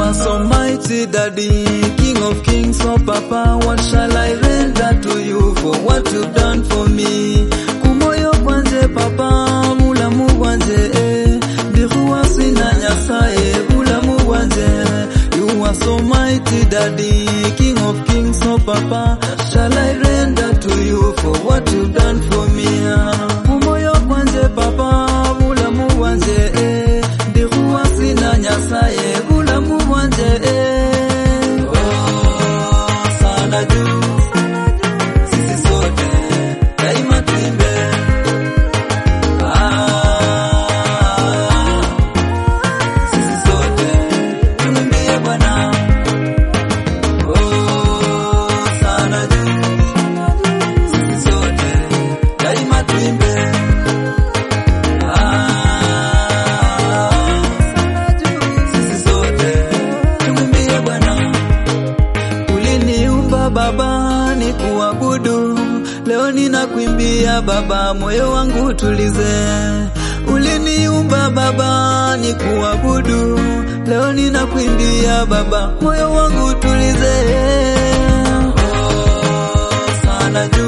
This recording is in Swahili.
are so mighty, Daddy, King of Kings, oh Papa. What shall I render to you for what you've done for me? Kumoyo kwanje, Papa, mulamu kwanje, eh. Ndihuwa sina nyasaye, mulamu kwanje. You are so mighty, Daddy, King of Kings, oh Papa. Shall I render to you for what you've done for me? Kumoyo kwanje, Papa, mulamu kwanje, eh. Ndihuwa sina nyasaye, mulamu kwanje, eh. Oh, sana juu sisi sote daima tuimbe. Ah, sisi sote tumwimbie Bwana. Oh, sana juu sisi sote daima tuimbe. Ah, sisi sote tumwimbie Bwana. Uliniumba Baba ni kuabudu, leo ninakuimbia Baba, moyo wangu tulize. Uliniumba Baba ni kuabudu, leo ninakuimbia Baba, moyo wangu tulize. Oh, sana juu